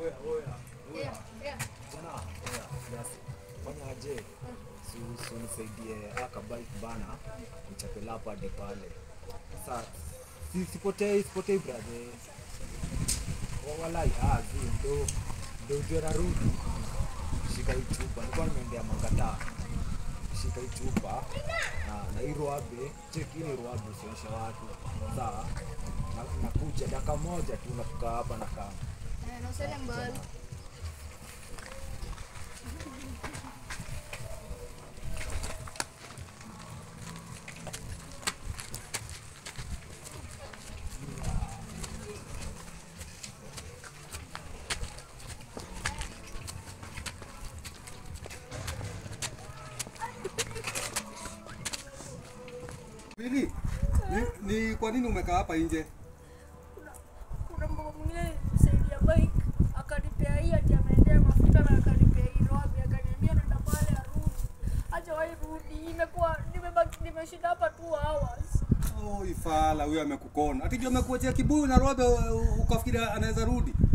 Oya, oya, oya. Yeah, yeah. Jana, oya, kiasi. Fanya aje? Si si unisaidie aka bike bana. Nichape lapa hadi pale. Sasa si sipotei, sipotei brother. Wa- Walai, ah, zi ndo ndo ujue narudi. Shika hii chupa. Nilikuwa nimeendea Mangata. Shika hii chupa na na hii ruabe, cheki hii ni ruabe usionyeshe watu. Sawa? Na nakuja dakika moja tu nafika hapa na kama. Eh, na usiende mbali. Pili, ni, ni kwa nini umekaa hapa nje? kuna mama mwingine saidia bike akanipea hii ati ameendea mafuta na akanipea hii robi akaniambia nenda pale arudi acha wai rudi imekuwa nimebaki nimeshinda hapa two hours Oh, ifala huyo amekukona. Ati jua amekuachia kibuyu na robe u- ukafikiri anaweza rudi.